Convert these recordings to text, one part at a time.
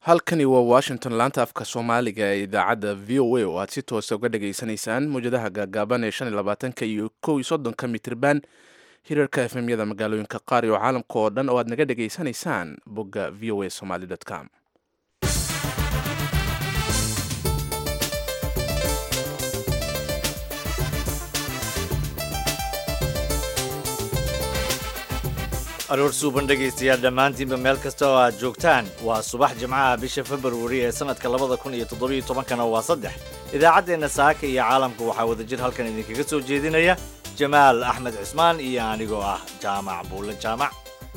halkani waa washington laanta afka soomaaliga ee idaacadda v o a oo aad si toosa uga dhageysanaysaan mawjadaha gaagaaban ee shan iyo labaatanka iyo kow iyo soddonka mitirban hirarka efemyada magaalooyinka qaar iyo caalamka oo dhan oo aad naga dhageysanaysaan bogga v o a somaly com aroor suuban dhegaystayaal dhammaantiinba meel kasta oo aad joogtaan waa subax jimcaha bisha februari ee sannadka labada kun iyo toddobiyo tobankana waa saddex idaacaddeenna saaka iyo caalamka waxaa wadajir halkan idinkaga soo jeedinaya jamaal axmed cismaan iyo anigoo ah jaamac buulle jaamac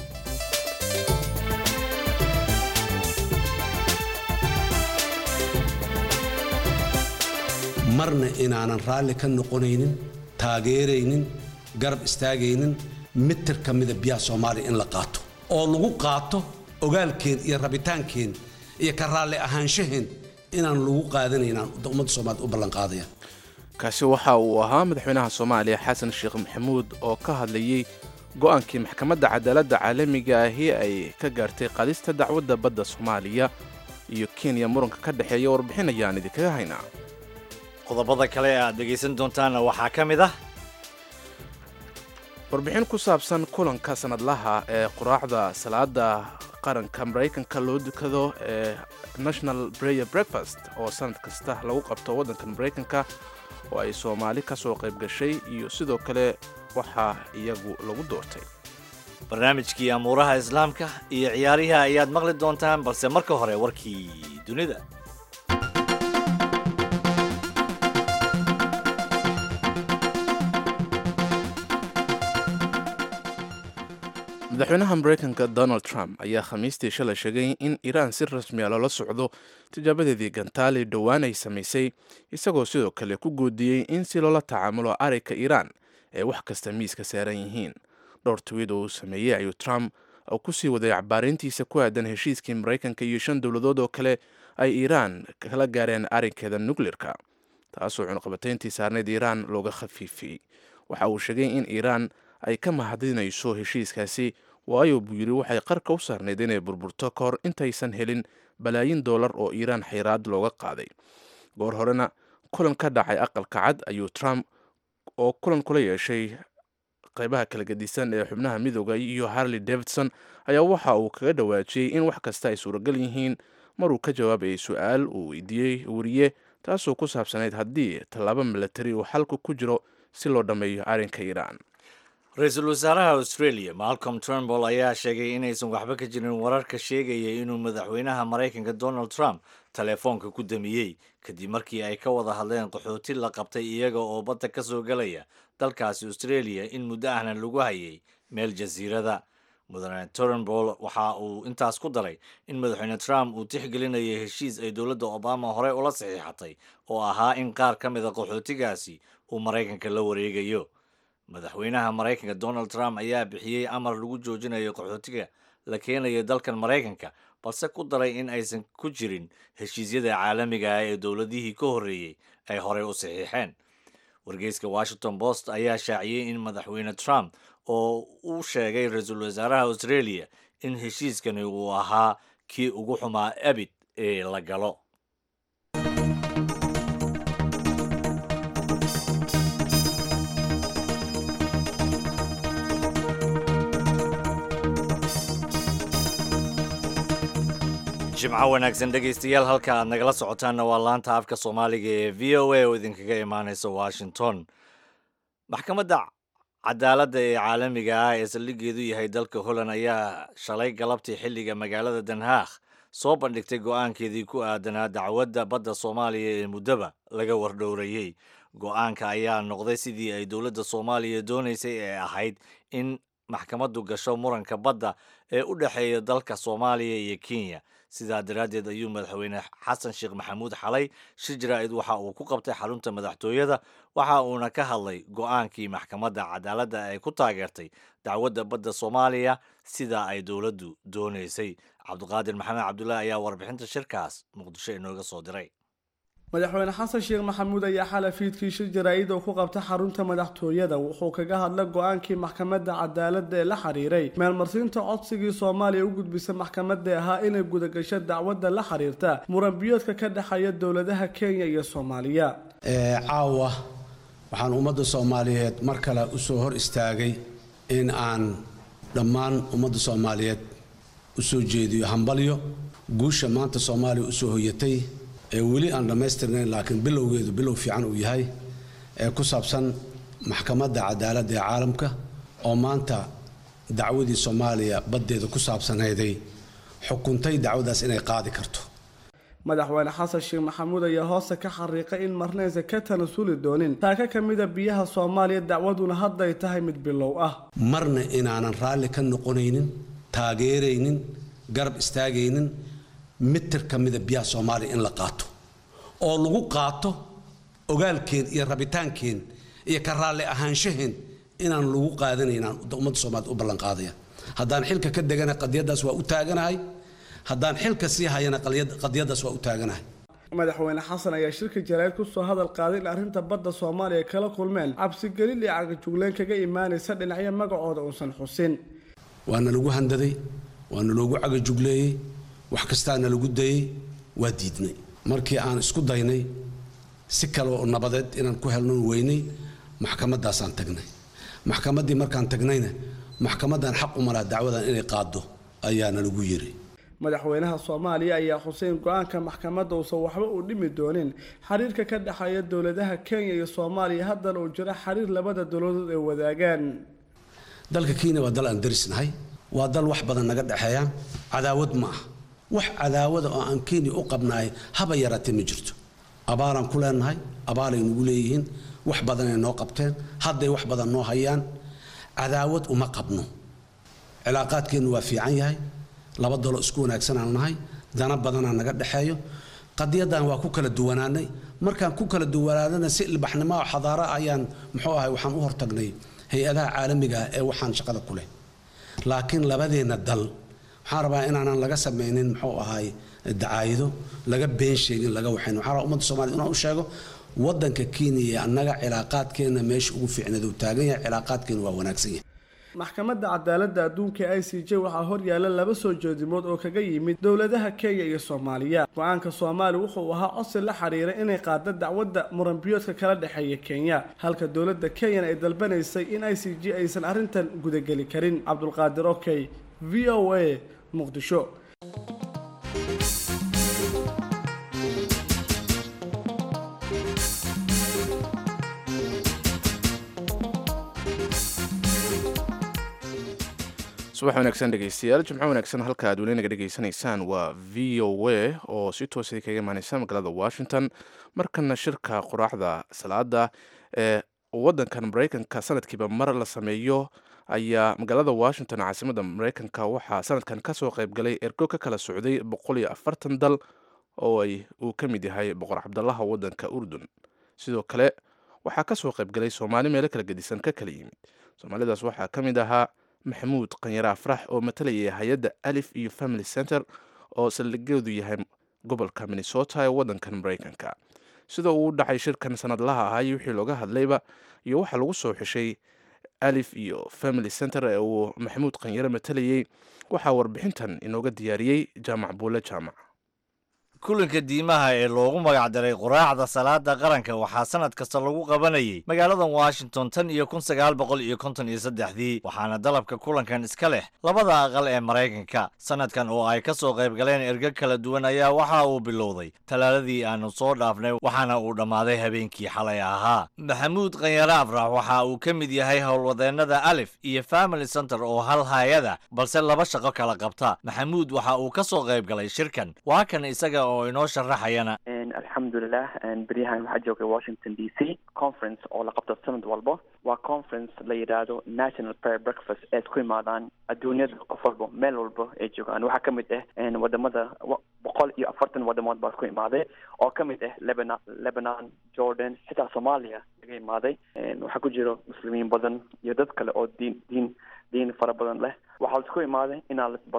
marna inaanan raalli ka noqonaynin taageeraynin garab istaagaynin mitir ka mida biyaha soomaaliya in la qaato oo lagu qaato ogaalkeen iyo rabitaankeen iyo ka raalli ahaanshaheen inaan lagu qaadanaynaan ummadda soomaaliyed u ballanqaadaya kaasi waxa uu ahaa madaxweynaha soomaaliya xasan sheekh maxamuud oo ka hadlayey go-aankii maxkamadda cadaaladda caalamiga ahi ay ka gaartay qaadista dacwadda badda soomaaliya iyo kenya muranka ka dhexeeya warbixin ayaan idinkaga haynaa qodobada kale ee aad dhegaysan doontaanna waxaa ka mid ah warbixin ku saabsan kulanka sanadlaha ee quraacda salaada qaranka maraykanka loo dukado ee national brayer breakfast oo sanad kasta lagu qabto waddanka maraykanka oo ay soomaali ka soo qayb gashay iyo sidoo kale waxaa iyagu lagu doortay barnaamijkii amuuraha islaamka iyo ciyaariha ayaad maqli doontaan balse marka hore warkii dunida madaxweynaha maraykanka donald trump ayaa khamiistii shalay sheegay in iiraan si rasmiya loola socdo tijaabadeedii gantaali dhowaan ay samaysay isagoo sidoo kale ku goodiyey in si loola tacaamulo arayka iiraan ay wax kasta miiska saaran yihiin dhowr twiid oo uu sameeyey ayuu trump oo kusii waday cabaarintiisa ku aadan heshiiskii maraykanka iyo shan dowladood oo kale ay iiraan kala gaareen arrinkeeda nukleerka taasoo cunaqabatayntii saarneyd iiraan looga khafiifiyey waxa uu sheegay in iiraan ay ka mahadinayso heshiiskaasi waayo buu yidhi waxay qarka u saarnayd inay burburto ka hor intaysan helin balaayin doolar oo iiraan xayraad looga qaaday goor horena kulan ka dhacay aqalka cad ayuu trump oo kulan kula yeeshay qaybaha kala gedisan ee xubnaha midooda iyo harley davidson ayaa waxa uu kaga dhawaajiyey in wax kasta ay suuragal yihiin maruu ka jawaabayay su-aal uu weydiiyey wariye taasoo ku saabsanayd haddii tallaabo milatari uu xalku ku jiro si loo dhammeeyo arrinka iiraan ra-iisul wasaaraha australia malcolm turnbull ayaa sheegay inaysan waxba ka jirin wararka sheegaya inuu madaxweynaha maraykanka donald trump teleefoonka ku damiyey kadib markii ay ka wada hadleen qaxooti la qabtay iyaga oo badda ka soo galaya dalkaasi australia in muddo ahna lagu hayay meel jasiirada mudane turnbull waxa uu intaas ku daray in madaxweyne trump uu tixgelinayay heshiis ay dowladda obama horey ula saxiixatay oo ahaa in qaar ka mida qaxootigaasi uu maraykanka la wareegayo madaxweynaha maraykanka donald trump ayaa bixiyey amar lagu joojinayo qaxootiga la keenayo dalkan maraykanka balse ku daray in aysan ku jirin heshiisyada caalamiga ah ee dowladihii ka horreeyey ay horey u saxiixeen wargeyska washington post ayaa shaaciyey in madaxweyne trump oo uu sheegay ra-iisul wasaaraha australia in heshiiskani uu ahaa kii ugu xumaa abid ee la galo jimco wanaagsan dhegaystayaal halka aad nagala socotaanna waa laanta afka soomaaliga ee v o a oo idinkaga imaaneysa washington maxkamadda cadaaladda ee caalamiga ah ee saldhigeedu yahay dalka holland ayaa shalay galabtii xilliga magaalada den haag soo bandhigtay go-aankeedii ku aadanaa dacwadda badda soomaaliya ee muddaba laga wardhowrayey go-aanka ayaa noqday sidii ay dowladda soomaaliya doonaysay ee ahayd in maxkamaddu gasho muranka badda ee u dhexeeya dalka soomaaliya iyo kenya sidaa daraaddeed ayuu madaxweyne xasan sheekh maxamuud xalay shir jaraa'id waxa uu ku qabtay xarunta madaxtooyada waxa uuna ka hadlay go-aankii maxkamadda cadaaladda ay ku taageertay dacwadda badda soomaaliya sidaa ay dowladdu doonaysay cabdiqaadir maxamed cabdullaahi ayaa warbixinta shirkaas muqdisho inooga soo diray madaxweyne xasan sheekh maxamuud ayaa xalay fiidkii shir jaraa'id oo ku qabta xarunta madaxtooyada wuxuu kaga hadlay go-aankii maxkamadda cadaaladda ee la xiriiray meelmarsiinta codsigii soomaaliya u gudbisay maxkamadda ahaa inay gudagasho dacwadda la xiriirta muranbiyoodka ka dhexeeya dowladaha kenya iyo soomaaliya caawa waxaan ummadda soomaaliyeed mar kale u soo hor istaagay in aan dhammaan ummadda soomaaliyeed u soo jeediyo hambalyo guusha maanta soomaaliya usoo hoyatay ee weli aan dhammaystirnayn laakiin bilowgeedu bilow fiican uu yahay ee ku saabsan maxkamadda cadaaladda ee caalamka oo maanta dacwadii soomaaliya baddeeda ku saabsanayday xukuntay dacwadaas inay qaadi karto madaxweyne xasan sheekh maxamuud ayaa hoosta ka xariiqay in marnaysa ka tanasuli doonin taaka ka mida biyaha soomaaliya dacwaduna hadday tahay mid bilow ah marna inaanan raalli ka noqonaynin taageeraynin garab istaagaynin mitir ka mida biyaha soomaaliya in la qaato oo lagu qaato ogaalkeen iyo rabitaankeen iyo ka raalli ahaanshaheen inaan lagu qaadanaynaan ummadda soomaaliyed u ballanqaadaya haddaan xilka ka degana qadiyaddaas waa u taaganahay haddaan xilka sii hayana qadiyaddaas waa u taaganahay madaxweyne xasan ayaa shirka jaraa'id kusoo hadal qaaday in arrinta badda soomaaliya kala kulmeen cabsigelin iyo cagajugleen kaga imaanaysa dhinacyo magacooda uusan xusin waana lagu handaday waana loogu cagajugleeyey wax kastaana lagu dayey waa diidnay markii aan isku daynay si kale oo nabadeed inaan ku helnon weynay maxkamaddaasaan tagnay maxkamaddii markaan tagnayna maxkamaddan xaq u malaa dacwadan inay qaaddo ayaana lagu yiri madaxweynaha soomaaliya ayaa xuseyn go-aanka maxkamadda uusan waxba u dhimi doonin xiriirka ka dhexeeya dowladaha kenya iyo soomaaliya haddana uu jiro xiriir labada dowladood ay wadaagaan dalka kenya waa dal aan darisnahay waa dal wax badan naga dhexeeyaan cadaawad ma ah wax cadaawada oo aan kenya u qabnaay haba yaraatee ma jirto abaalaan ku leenahay abaalay nagu leeyihiin wax badanay noo qabteen hadday wax badan noo hayaan cadaawad uma qabno cilaaqaadkeennu waa fiican yahay laba dalo isku wanaagsanaan nahay dana badanaa naga dhexeeyo qadiyaddan waa ku kala duwanaanay markaan ku kala duwanaanana si ilbaxnimo oo xadaaro ayaan muxuu ahay waxaan u hortagnay hay-adaha caalamiga ah ee waxaan shaqada ku leh laakiin labadeenna dal waxaan rabaa inaanan laga samaynin muxuu ahay dacaayido laga been sheegin laga waxayn waxaan rabaa ummadda soomaliya inaan u sheego waddanka kenya iyo annaga cilaaqaadkeenna meesha ugu fiicneed uu taagan yahay cilaaqaadkeena waa wanaagsan yahay maxkamadda cadaaladda adduunka i c j waxaa horyaala laba soo jeedimood oo kaga yimid dowladaha kenya iyo soomaaliya go-aanka soomaaliya wuxuu ahaa codsi la xiriiray inay qaado dacwadda muranbiyoodka kala dhexeeya kenya halka dowladda kenyana ay dalbanaysay in i c j aysan arrintan gudageli karin cabdulqaadir okey v o a muqdisho subax wanaagsan dhegeystayaal jimco wanaagsan halka aad weli naga dhegeysanaysaan waa v o a oo si toosa kaga imaaneysa magaalada washington markana shirka quraacda salaada ee wadankan mareykanka sanadkiiba mar la sameeyo ayaa magaalada washington caasimada mareykanka waxaa sanadkan kasoo qeybgalay ergo ka kala socday boqol iyo afartan dal oo ay uu ka mid yahay boqor cabdalaha wadanka urdun sidoo kale waxaa kasoo qeybgalay soomaali meelo kala gedisan ka kala yimid soomaalidaas waxaa ka mid ahaa maxamuud qanyare afrax oo matalayay hay-adda alif iyo family center oo saldhigeedu yahay gobolka minnesota ee wadankan mareykanka sida uu u dhacay shirkan sanadlaha ahay wixii looga hadlayba iyo waxaa lagu soo xeshay alif iyo family center ee uu maxamuud qanyare matalayay waxaa warbixintan inooga diyaariyey jaamac buule jaamac kulanka diimaha ee loogu magac daray quraacda salaada qaranka waxaa sanad kasta lagu qabanayay magaalada washington tan iyo kun sagaal boqol iyo konton iyo saddexdii waxaana dalabka kulankan iska leh labada aqal ee maraykanka sanadkan oo ay ka soo qayb galeen ergo kala duwan ayaa waxa uu bilowday talaaladii aanu soo dhaafnay waxaana uu dhammaaday habeenkii xalay ahaa maxamuud qanyare afrax waxa uu ka mid yahay howlwadeennada alif iyo family center oo hal haayada balse laba shaqo kala qabta maxamuud waxa uu ka soo qayb galay shirkan waa kan isaga oo inoo sharaxayana alxamdulilah beryahan waxaa joogay washington d c conference oo la qabto sanad walba waa conference la yidhaahdo national prayer breakfast eed ku imaadaan adduunyada qof walba meel walba ay joogaan waxaa ka mid ah wadamada boqol iyo afartan wadamood baa ku imaaday oo ka mid ah lebana lebanon jordan xitaa soomaaliya laga imaaday waxaa ku jiro muslimiin badan iyo dad kale oo diin diin diin fara badan leh waxaa laisku imaaday inaa lasbarto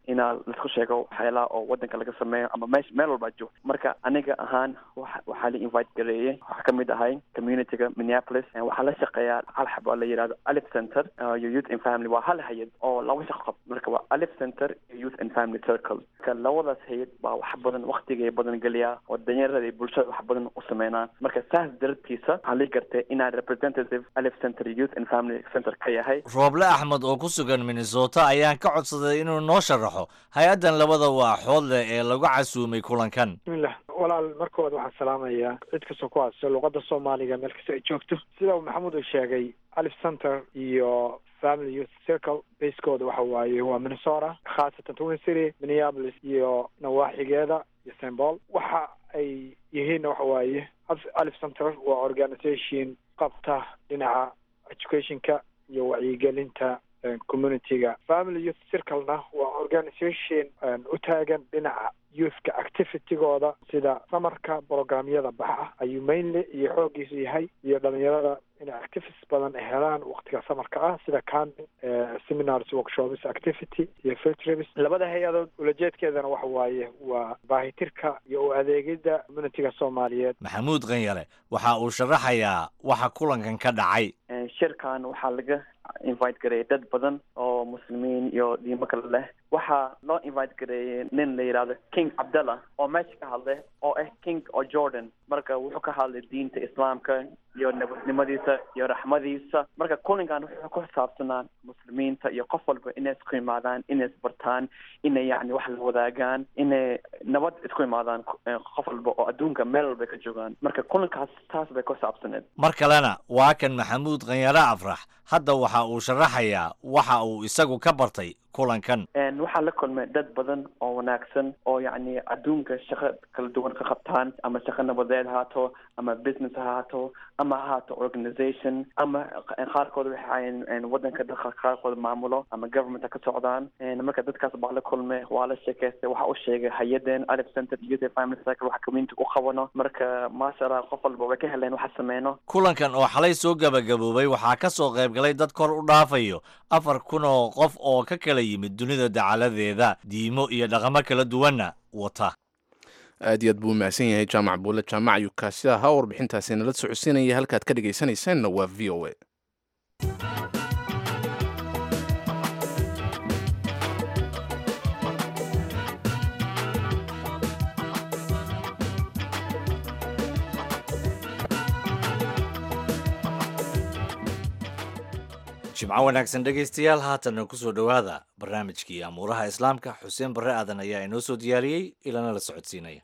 inaa laisku sheego waxyaalaha oo wadanka laga sameeyo ama meesha meel walbaa joogto marka aniga ahaan wa waxaa la invite gareeyey waxaa kamid ahay communityga minneapolis waxaa la shaqeeyaa hal xab oo la yihahdo alif center iyo youth and family waa hal hay-ad oo laba shaqo qab marka waa alif center iyo youth and family circle marka labadaas hay-ad baa wax badan waktigay badan geliyaa oo danyarada iyo bulshada wax badan u sameynaan marka saas darabtiisa waxaa lii gartay inaan representative alif center youth and family center ka yahay rooble axmed oo ku sugan minnesota ayaan ka codsaday inuu noo sharaxo hay-addan labada waaxood leh ee lagu casuumay kulankan bismillah walaal markooda waxaan salaamayaa cid kastoo ku hadso luqadda soomaaliga meel kasta ay joogto sida uu maxamuud uu sheegay alif center iyo family youth circle basekooda waxa waaye waa minnesota khaasatan twin city minneapolis iyo nawaaxigeeda iyo st paul waxa ay yihiinna waxa waaye alif center waa organization qabta dhinaca educationka iyo wacyigelinta communityga family youth circlena waa organization u taagan dhinaca youthka activitygooda sida samarka programyada baxa ayuu mainly iyo xoogiisu yahay iyo dhalinyarada inay activities badan ay helaan waktiga samarka ah sida camping seminars workshops activity iyo field trips labada hay-adood ulajeedkeedana waxa waaye waa baahitirka iyo u adeegida communityga soomaaliyeed maxamuud qanyare waxa uu sharaxayaa waxa kulankan ka dhacay shirkan waxaa laga invite gareeyay dad badan oo muslimiin iyo diimo kale leh waxaa loo invite gareeyay nin la yidhahdo king cabdallah oo meesha ka hadlay oo ah king oo jordan marka wuxuu ka hadlay diinta islaamka iyo nabadnimadiisa iyo raxmadiisa marka kulinkan wuxuu ku xisaabsanaan muslimiinta iyo qof walba inay isku imaadaan inay isbartaan inay yani wax la wadaagaan inay nabad isku imaadaan qof walba oo adduunka meel walba ka joogaan marka kulinkaas taas bay ku xisaabsaneed mar kalena waa kan maxamuud qanyare afrax hadda waxa uu sharaxayaa waxa uu isagu ka bartay kulankan waxaa la kulmay dad badan oo wanaagsan oo yacni adduunka shaqo kala duwan ka qabtaan ama shaqo nabadeed haato ama business ha haato ama ha haato organization ama qaarkood waxay ahaayeen wadanka dadka qaarkood maamulo ama government ha ka socdaan marka dadkaas baa la kulmay waa la sheekaystay waxa u sheegay hay-adeen alif center youth family cycle waxa community u qabano marka maasha allah qof walba way ka heleen waxa sameyno kulankan oo xalay soo gabagaboobay waxaa ka soo qayb galay dad kor u dhaafayo afar kun oo qof oo ka kala yimid dunida dacaladeeda diimo iyo dhaqamo kala duwanna wata aad iyo aad buu mahadsan yahay jaamac buule jaamac yukaasi ahaa warbixintaasi nala socodsiinaya halkaad ka dhegaysanaysaanna waa v o a jimco wanaagsan dhegaystayaal haatanna ku soo dhowaada barnaamijkii amuuraha islaamka xuseen barre aadan ayaa inoo soo diyaariyey ilana la socodsiinaya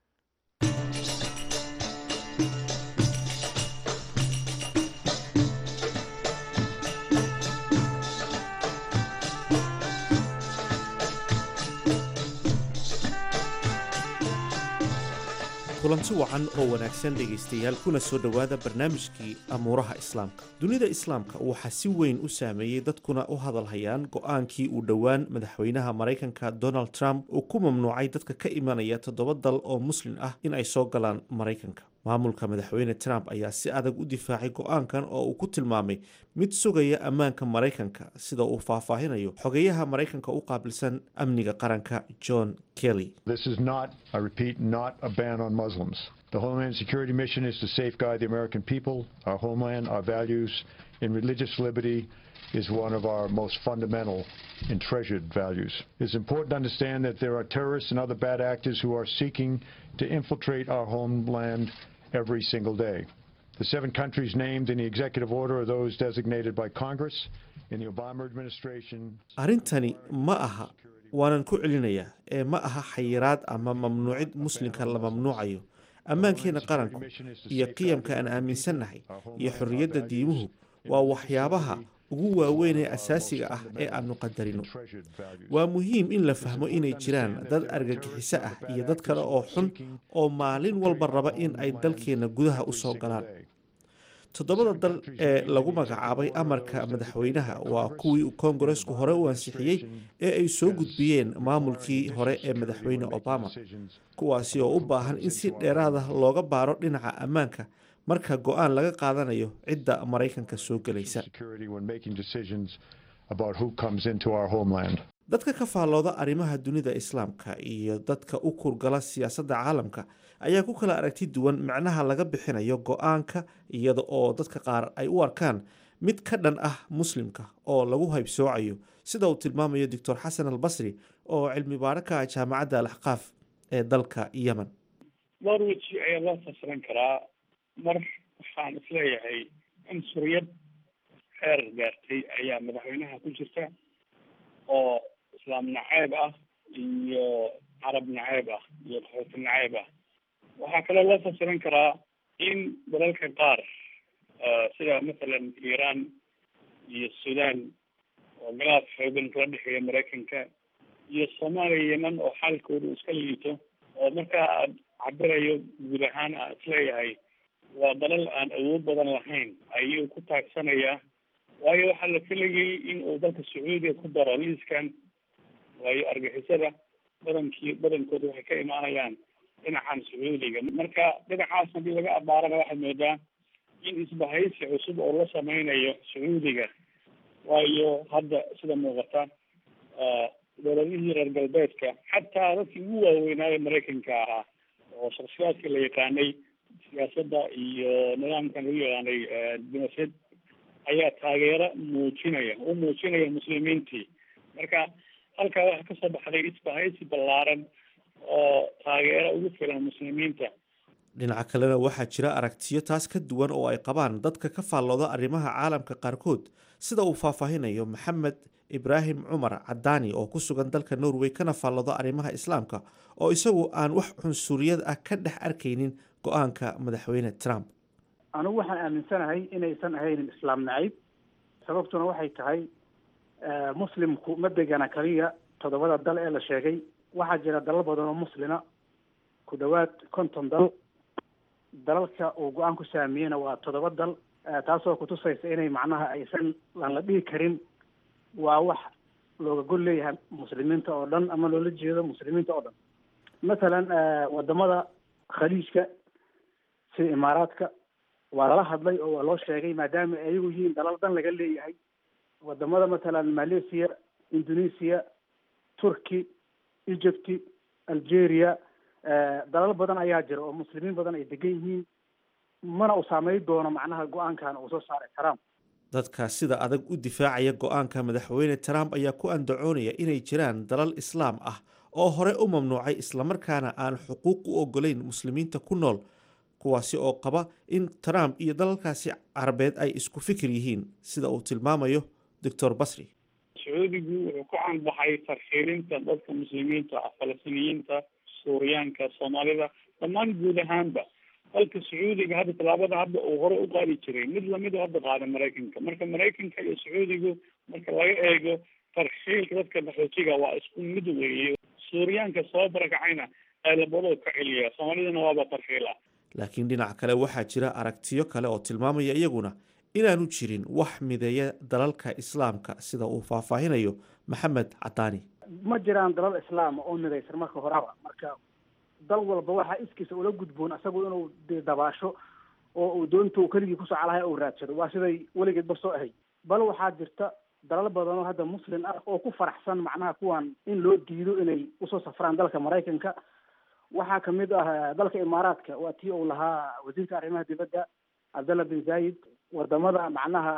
kulanti wacan oo wanaagsan dhegaystayaal kuna soo dhowaada barnaamijkii amuuraha islaamka dunida islaamka waxaa si weyn u saameeyey dadkuna u hadalhayaan go-aankii uu dhowaan madaxweynaha maraykanka donald trump uu ku mamnuucay dadka ka imanaya toddoba dal oo muslin ah in ay soo galaan maraykanka maamulka madaxweyne trump ayaa si adag u difaacay go-aankan oo uu ku tilmaamay mid sugaya ammaanka maraykanka sida uu faahfaahinayo xogeyaha maraykanka u qaabilsan amniga qaranka john kelly This is not, I repeat, not a ban on Muslims. The Homeland Security mission is to safeguard the American people, our homeland, our values, and religious liberty is one of our most fundamental and treasured values. It's important to understand that there are terrorists and other bad actors who are seeking to infiltrate our homeland every single day. The seven countries named in the executive order are those designated by Congress in the Obama administration. arrintani ma aha waanan ku celinayaa ee ma aha xayiraad ama mamnuucid muslimka la mamnuucayo ammaankeena qaranku iyo qiyamka aan aaminsannahay iyo xorriyadda diimuhu waa waxyaabaha ugu waaweyn ee asaasiga ah ee aanu qadarino waa muhiim in la fahmo inay jiraan dad argagixiso ah iyo dad kale oo xun oo maalin walba raba in ay dalkeenna gudaha u soo galaan toddobada dal ee lagu magacaabay amarka madaxweynaha waa kuwii koongaresku hore u ansixiyey ee ay soo gudbiyeen maamulkii hore ee madaxweyne obama kuwaasi oo u baahan in si dheeraada looga baaro dhinaca ammaanka marka go-aan laga qaadanayo cidda maraykanka soo gelaysa Security when making decisions about who comes into our homeland. dadka ka faallooda arrimaha dunida islaamka iyo dadka u kurgala siyaasadda caalamka ayaa ku kala aragti duwan macnaha laga bixinayo go-aanka iyada oo dadka qaar ay u arkaan mid ka dhan ah muslimka oo lagu haybsoocayo sida uu tilmaamayo doctor xasan albasri oo cilmi baaro ka ah jaamacadda alaxqaaf ee dalka yemen dhowr weji ayaa loo fasiran karaa mar waxaan isleeyahay cunsuriyad xeer gaartay ayaa madaxweynaha ku jirta oo islaam naceeb ah iyo carab naceeb ah iyo qaxooti naceeb ah waxaa kaloo loo fasiran karaa in dalalka qaar sida mathalan iran iyo sudan oo galaad xoogan kala dhexeeya maraykanka iyo soomaaliya yeman oo xaalkooda uu iska liito oo markaa aad cabirayo guud ahaan aan isleeyahay waa dalal aan awood badan lahayn ayuu ku taagsanayaa waayo waxaa la filayay in uu dalka sacuudiga ku daro liiskan waayo argixisada badankii badankooda waxay ka imaanayaan dhinacan sacuudiga marka dhinacaas haddii laga abaarana waxaad moodaa in isbahaysi cusub oo la sameynayo sacuudiga waayo hadda sida muuqata dowladihii reer galbeedka xataa dadkii ugu waaweynaayo maraykanka ahaa oo shaksiyaadka la yaqaanay siyaasadda iyo nidaamkan lagu yaqaanay dimasad ayaa taageero muujinaya u muujinaya muslimiintii marka halkaa waxaa kasoo baxday isbahaysi ballaaran oo taageero ugu filan muslimiinta dhinaca kalena waxaa jira aragtiyo taas ka duwan oo ay qabaan dadka ka faallooda arrimaha caalamka qaarkood sida uu faahfaahinayo maxamed ibraahim cumar cadaani oo ku sugan dalka norway kana faallooda arrimaha islaamka oo isagu aan wax cunsuriyad ah ka dhex arkaynin go-aanka madaxweyne trump anigu waxaan aaminsanahay inaysan ahaynin islaam nacayb sababtuna waxay tahay muslimku ma degana kaliya toddobada dal ee la sheegay waxaa jira dalal badan oo muslina ku dhowaad konton dal dalalka uu go-aan ku saamiyeyna waa toddoba dal taasoo kutusaysa inay macnaha aysan aan la dhihi karin waa wax looga gol leeyahay muslimiinta oo dhan ama loola jeedo muslimiinta oo dhan mathalan wadamada khaliijka sida imaaraadka waa lala hadlay oo waa loo sheegay maadaama ayagu yihiin dalal dhan laga leeyahay wadamada mathalan malaysia indonesia turkey egypty algeria dalal badan ayaa jira oo muslimiin badan ay degan yihiin mana uu saameyn doono macnaha go-aankan uu soo saaray trump dadka sida adag u difaacaya go-aanka madaxweyne trump ayaa ku andacoonaya inay jiraan dalal islaam ah oo hore u mamnuucay islamarkaana aan xuquuq u ogolayn muslimiinta ku nool kuwaasi oo qaba in trump iyo dalalkaasi carabeed ay isku fikir yihiin sida uu tilmaamayo doctor basri sacuudigu wuxuu ku canbaxay tarxiilinta dadka muslimiinta ah falastiiniyiinta suuriyaanka soomaalida dhammaan guud ahaanba dalka sacuudiga hadda tallaabada hadda uu hore u qaadi jiray mid lamid hadda qaada maraykanka marka maraykanka iyo sacuudigu marka laga eego tarxiilka dadka qaxootiga waa isku mid weeye suuriyaanka soo barakacayna labadoo ka celiya soomaalidana waaba tarxiila laakiin dhinaca kale waxaa jira aragtiyo kale oo tilmaamaya iyaguna inaanu jirin wax mideeya dalalka islaamka sida uu faahfaahinayo maxamed cadaani ma jiraan dalal islaam oo midaysan marka horeba marka dal walba waxaa iskiisa ula gudboon isagu inuu de dabaasho oo uu doonta uu keligii ku socolahay uu raadsado waa siday weligeedba soo ahayd bal waxaa jirta dalal badan oo hadda muslim ah oo ku faraxsan macnaha kuwan in loo diido inay usoo safraan dalka maraykanka waxaa kamid ah dalka imaaraadka waa tii uu lahaa wasiirka arrimaha dibadda cabdallah bin zayid wadamada macnaha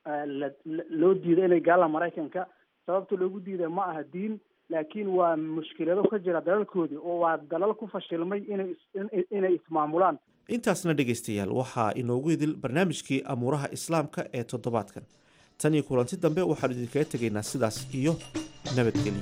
loo diiday inay gaalaan maraykanka sababta loogu diida ma aha diin laakiin waa mushkilado ka jira dalalkoodii oo waa dalal ku fashilmay inay inay ismaamulaan intaasna dhegaystayaal waxaa inoogu idil barnaamijkii amuuraha islaamka ee toddobaadkan tan iyo kulanti dambe waxaanu idinkaga tegaynaa sidaas iyo nabadgelyo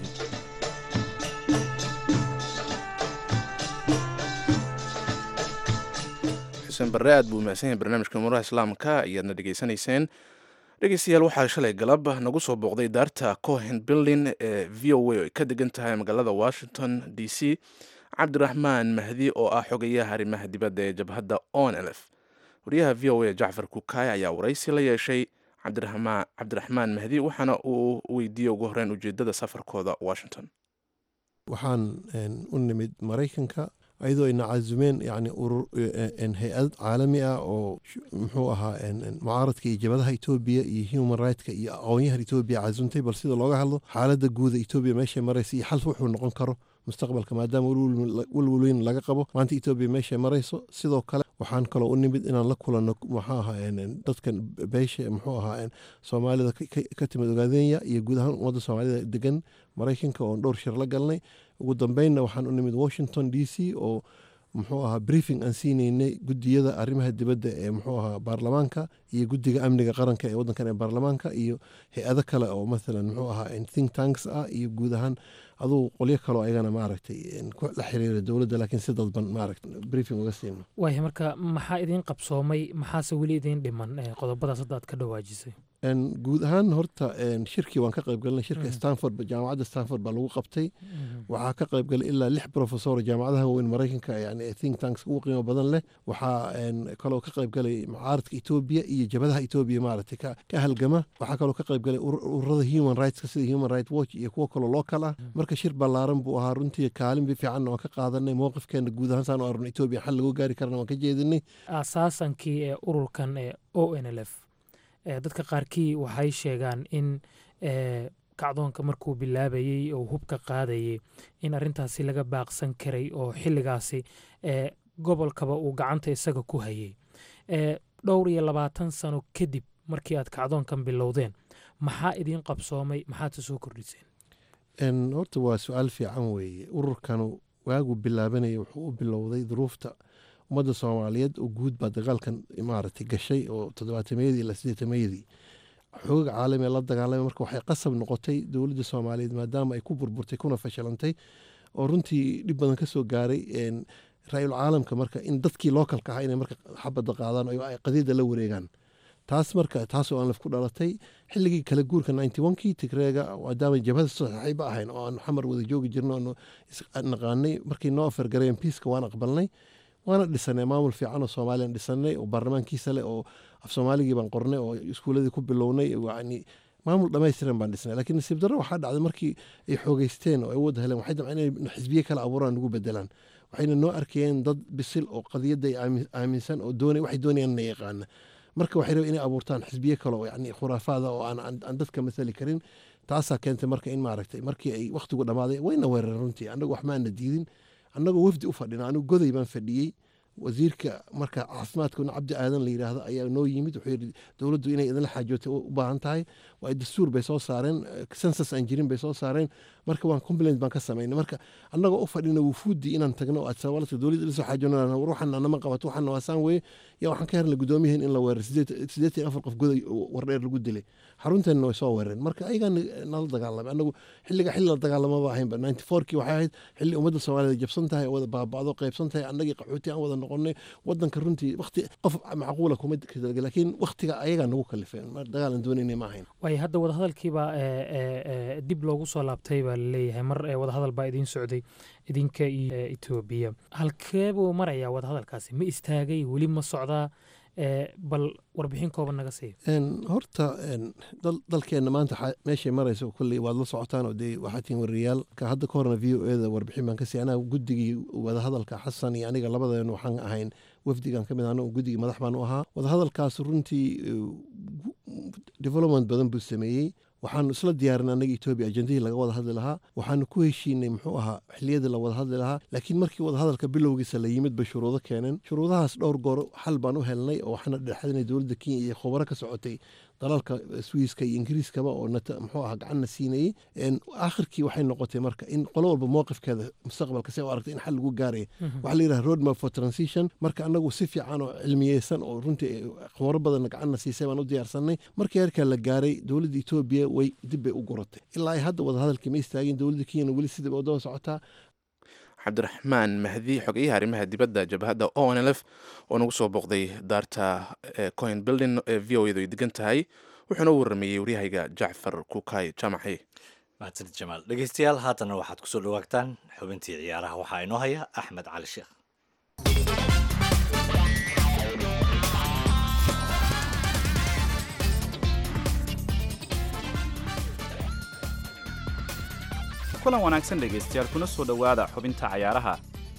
xuseen barre aad buu mahadsan yahay barnaamijka amuuraha islaamka ayaadna dhegaysanayseen dhegeystayaal waxaa shalay galab nagu soo booqday daarta cohen building ee v o a oo ay ka degan tahay magaalada washington d c cabdiraxmaan mahdi oo ah xogayaha arrimaha dibadda ee jabhadda on lf wariyaha v o a jacfar kukaay ayaa waraysi la yeeshay cabdiraxmaan mahdi waxaana uu weydiiyey ugu horeyn ujeedada safarkooda washington waxaan u nimid maraykanka ayadoo ayna casumeen yani urur hay-ad caalami ah oo muxuu ahaa mucaaradka iyo jabadaha etoobiya iyo human rightska iyo aqoonyahan etoobiya casuntay bal sida looga hadlo xaaladda guuda etoobiya meeshay maraysa iyo xal wuxuu noqon karo mustaqbalka maadaama walwalweyn laga qabo maanta etoobiya meeshay marayso sidoo kale waxaan kaloo u nimid inaan la kulanno muxuu ahaa dadkan beesha muxuu ahaa soomaalida ka timid ogaadenya iyo guud ahaan ummadda soomaalida degan maraykanka oon dhowr shir la galnay ugu dambeynna waxaan u nimid washington d c oo muxuu ahaa briefing aan siinaynay gudiyada arrimaha dibadda ee muxuu ahaa baarlamaanka iyo guddiga amniga qaranka ee waddankan ee baarlamaanka iyo hay-ado kale oo mathalan muxuu ahaa think tanks ah iyo guud ahaan aduu qolyo kaloo ayagana maaragtay la xiriira dowladda laakiin si dadban maaragta briefing uga siino waaya marka maxaa idiin qabsoomay maxaase weli idiin dhiman qodobadaas hadda aad ka dhawaajisay guud ahaan horta shirkii waan ka qayb galnay shirka stanford jaamacadda stanford baa lagu qabtay waxaa ka qayb galay ilaa lix professor jaamacadaha waaweyn maraykanka yani think tanks ugu qiimo badan leh waxaa kaloo ka qayb galay mucaaradka etoobiya iyo jabadaha etoobiya maaragtay ka halgama waxaa kaloo ka qayb galay ururada human rightska sida human right watch iyo kuwo kaloo local ah marka shir ballaaran buu ahaa runtii kaalin bi fiicanna waan ka qaadanay mowqifkeena guud ahaan saan u arno etoobiya xal lagu gaari karana waan ka jeedinay asaasankii ee ururkan ee o n l f dadka qaarkii waxay sheegaan in kacdoonka markuu bilaabayey oo hubka qaadayay in arintaasi laga baaqsan karay oo xilligaasi gobolkaba uu gacanta isaga ku hayay dhowr iyo labaatan sano kadib markii aad kacdoonkan bilowdeen maxaa idiin qabsoomay maxaadse soo kordhiseen horta waa su-aal fiican weeye ururkanu waagu bilaabanaya wuxuu u bilowday duruufta ummadda soomaaliyeed oo guud baa dagaalkan maaragtay gashay oo toddobaatameyadii ilaa siddeetamayadii xooga caalamiga la dagaalamay marka waxay qasab noqotay dowladda soomaaliyeed maadaama ay ku burburtay kuna fashilantay oo runtii dhib badan ka soo gaaray ra-yul caalamka marka in dadkii lookalka ahaa inay marka xabadda qaadaan oo ay qadiida la wareegaan taas marka taasoo aan laf ku dhalatay xilligii kala guurka ninety onkii tigreega maadaama jabhada saxiiba ahayn oo aan xamar wada joogi jirno aanu naqaanay markii noo afargareen piiska waan aqbalnay waana dhisanay maamul fiican oo soomaaliyan dhisanay oo baarlamaankiisa leh oo af soomaaligii baan qornay oo iskuuladii ku bilownay yani maamul dhamaystiran baan dhisnay laakiin nasiib darro waxaa dhacday markii ay xoogeysteen oo ay wada heleen waxay damceen inay xisbiye kale abuuraan nagu bedelaan waxayna noo arkayeen dad bisil oo qadiyadda ay aaminsan oo doonay waxay doonayaan inay yaqaana marka waxay rabeen inay abuurtaan xisbiye kale oo yani khuraafaada oo aan dadka masali karin taasaa keentay marka in maaragtay markii ay wakhtigu dhammaaday wayna weerareen runtii annagu wax maana diidin annagoo wafdi u fadhina anigu goday baan fadhiyey wasiirka marka caafimaadkuna cabdi aadan la yidhaahdo ayaa noo yimid wuxuu yidhi dowladdu inay idinla xaajootay u baahan tahay waa dastuur bay soo saareen sensas aan jirin bay soo saareen marka waan complaint baan ka samaynay marka annagoo u fadhina wufuuddii inaan tagno oo adsawaladka dowladda ila soo xaajoonana ruuxana nama qabato waxana waasaan weye yaa waxaan ka helnay gudoomiyaheen in la weerar siddeetan afar qof goday wardheer lagu dilay xarunteenna way soo weerareen marka ayagaa nala dagaalamay annagu xilliga xilli la dagaalamaba ahaynba ninety fourkii waxay ahayd xilli ummadda soomaaliyed jabsan tahay oo wada baaba'do qaybsan tahay annagii qaxooti aan wada noqonay wadanka runtii waqti qof macquula kuma kadalga laakiin waqtiga ayagaa nagu kalifeen dagaal aan doonayna ma ahayn waayo hadda wadahadalkiibaa dib loogu soo laabtay baa laleeyahay mar wadahadal baa idiin socday idinka iyo etoobiya halkee buu marayaa wadahadalkaasi ma istaagay weli ma socdaa bal warbixin kooban naga siiya horta dalkeenna maanta meeshay marayso kolley waad la socotaan oo dee waxaa tihin wariyaal ka hadda ka horna v o eda warbixin baan ka siiy anaga guddigii wadahadalka xasan iyo aniga labadeenu waxaan ahayn wafdigan ka mid ahna guddigii madax baan u ahaa wadahadalkaas runtii development badan buu sameeyey waxaanu isla diyaarin annaga etoobiya ajendihii laga wada hadli lahaa waxaanu ku heshiinay muxuu ahaa xiliyadii la wada hadli lahaa laakiin markii wadahadalka bilowgiisa la yimid bay shuruudo keeneen shuruudahaas dhowr goor xal baan u helnay oo waxaana dhexdinay dowladda kenya iyo khubaro ka socotay dalalka swiiska iyo ingiriiskaba oo muxuu ahaa gacanna siinayey aakhirkii waxay noqotay marka in qolo walba mowqifkeeda mustaqbalka si u aragtay in xal lagu gaaraya waxaa la yidhaha road map for transition marka annagu si fiican oo cilmiyeysan oo runtii khubaro badanna gacanna siisay baan u diyaarsanay markii heerkaa la gaaray dowladda etoobiya way dib bay u guratay ilaa ay hadda wadahadalkii ma istaagin dowladda kenyana weli sidii bay wadada socotaa cabdiraxmaan mahdi xogeyaha arrimaha dibadda jabhadda o n l f oo nagu soo booqday daarta coin building ee v o edu ay degan tahay wuxuuna u warrameeyey waryahayga jacfar kukay jaamaci mahadsanid jamaal dhegeystayaal haatanna waxaad kusoo dhawaagtaan xubintii ciyaaraha waxaa inoo haya axmed cali sheekh kulan wanaagsan dhegaystayaal kuna soo dhowaada xubinta cayaaraha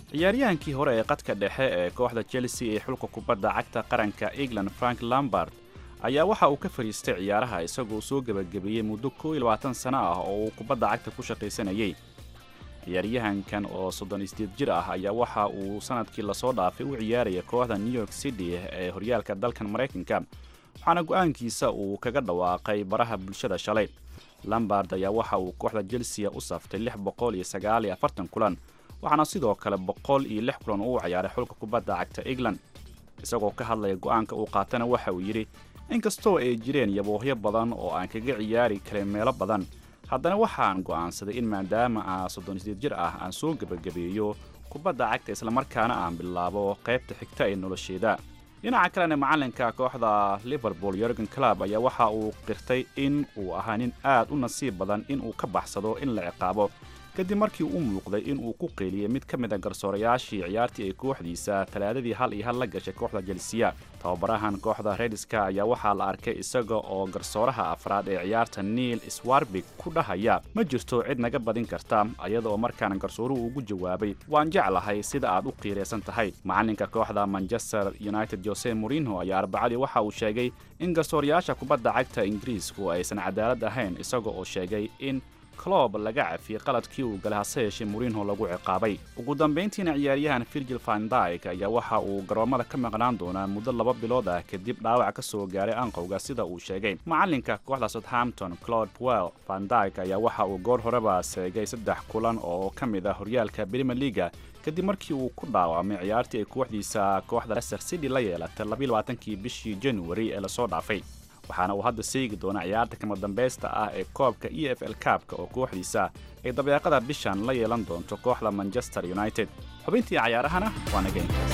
ciyaaryahankii hore ee qadka dhexe ee kooxda chelsea ee xulka kubadda cagta qaranka england frank lambard ayaa waxa uu ka fadhiistay ciyaaraha isagoo soo gebagabeeyey muddo koo iyo labaatan sano ah oo uu kubadda cagta ku shaqaysanayay ciyaaryahankan oo soddon isdeed jir ah ayaa waxa uu sanadkii lasoo dhaafay u ciyaaraya kooxda new york city ee horyaalka dalkan maraykanka waxaana go'aankiisa uu kaga dhawaaqay baraha bulshada shalay lambard ayaa waxa uu kooxda chelsea u saftay lix boqol iyo sagaal iyo afartan kulan waxaana sidoo kale boqol iyo lix kulan uu ciyaaray xulka kubadda cagta england isagoo ka hadlaya go'aanka uu qaatana waxa uu yidhi inkastoo ay jireen yaboohyo badan oo aan kaga ciyaari karin meelo badan haddana waxaan go'aansaday in maadaama aan soddon isdeed jir ah aan soo gebagabeeyo kubadda cagta islamarkaana aan bilaabo qaybta xigta ee nolosheeda dhinaca kalena macalinka kooxda liverpool yorgen club ayaa waxa uu qirtay in uu ahaa nin aad u nasiib badan in uu ka baxsado in la ciqaabo kadib markii uu muuqday in uu ku qeyliyey mid ka mid a garsoorayaashii ciyaartii ay kooxdiisa talaadadii hal iyo hal la gashay kooxda jelsiya tababarahan kooxda rediska ayaa waxaa la arkay isaga oo garsooraha afraad ee ciyaarta neil swarbig ku dhahaya ma jirto cid naga badin karta ayada oo markaana garsooruhu ugu jawaabay waan jeclahay sida aad u qiiraysan tahay macalinka kooxda manchester united jose morinho ayaa arbacadii waxa uu sheegay in garsoorayaasha kubadda cagta ingiriisku aysan cadaalad ahayn isaga oo sheegay in clob laga cafiyey qaladkii uu galay hase yeeshee morinho lagu ciqaabay ugu dambayntiina ciyaaryahan virgil van dyk ayaa waxa uu garoomada ka maqnaan doonaa muddo laba bilood ah kadib dhaawac ka soo gaaray anqowga sida uu sheegay macalinka kooxda southampton claude puel van dyk ayaa waxa uu goor horeba seegay saddex kulan oo ka mid ah horyaalka premier leaga kadib markii uu ku dhaawacmay ciyaartii ay kooxdiisa kooxda leicester city la yeelatay labayilabaatankii bishii january ee lasoo dhaafay waxaana uu hadda seegi doonaa ciyaarta kama dambaysta ah ee koobka e f l kaabka oo kooxdiisa ay dabeeqada bishan la yeelan doonto kooxda manchester united xubintii cayaarahana waa naga intaas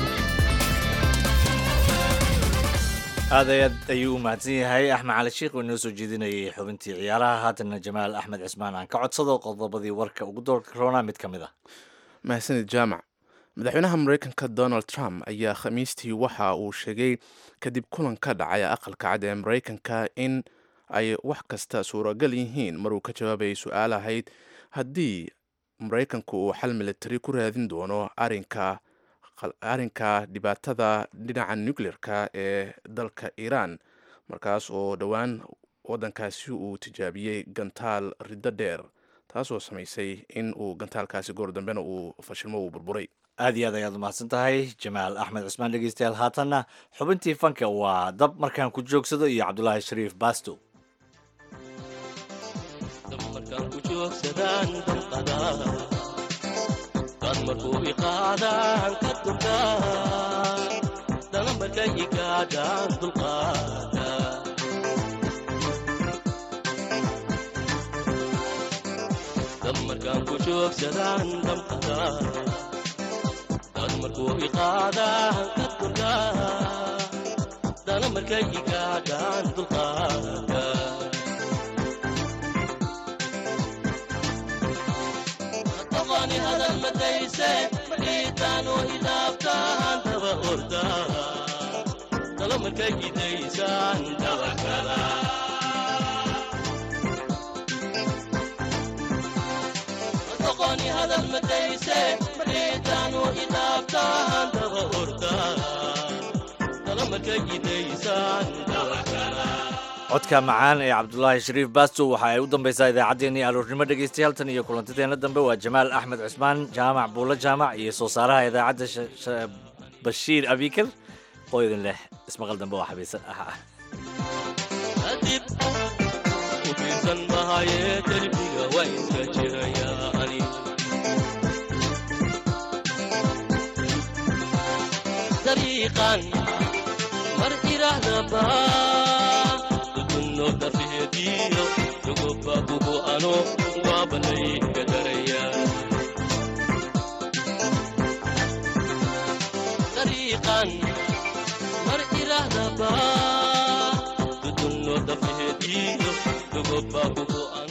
aad ayaad ayuu u mahadsan yahay axmed cali sheikh oo inoo soo jeedinayay xubintii ciyaaraha haatana jamaal axmed cismaan aan ka codsado qodobadii warka ugu doorka roona mid ka mid ah mahadsanid jaamac madaxweynaha mareykanka donald trump ayaa khamiistii waxa uu sheegay kadib kulan ka dhacay aqalka cad ee mareykanka in ay wax kasta suuragal yihiin maruu ka jawaabayay su-aal ahayd haddii mareykanku uu xal militari ku raadin doono arinka arrinka dhibaatada dhinaca nucleerka ee dalka iiraan markaas oo dhowaan waddankaasi uu tijaabiyey gantaal riddo dheer taasoo samaysay in uu gantaalkaasi goor dambena uu fashilmo uu burburay aad iyo aad ayaad umahadsan tahay jamaal axmed cusmaan dhegeystayaal haatanna xubintii fanka waa dab markaan ku joogsado iyo cabdulaahi shariif baasto markuu iqaadaan ka durkaa dana markay igaadhaan dulqaada dab markaan ku joogsadaan damqada dad markuu iqaadaan ka durkaa dana markay igaadhaan dulqaada qani hadal madayse madhiitaanu hidaabtaan daba ordaa talo markay gidaysaan dabakala qani hadal madayse madhiitaanu hidaabtaan daba ordaa talo markay gidaysaan dabakala codka macaan ee cabdulaahi shariif baasto waxa ay u dambaysaa idaacaddeenii aroornimo dhegaystayaal tan iyo kulantadeena dambe waa jamaal axmed cusmaan jaamac buulo jaamac iyo soo saaraha idaacadda bashiir abikar oo idin leh ismaqal dambe oo xabiisan ah ah kadib ku fiirsan mahaye derbiga waa iska jirayaani dariiqan mar irahdaba nodafihediyo dugoba bubu ano waabanay gadaraya dariiqan mar irahdaba dudun nodafihediyo dugoba bubu ano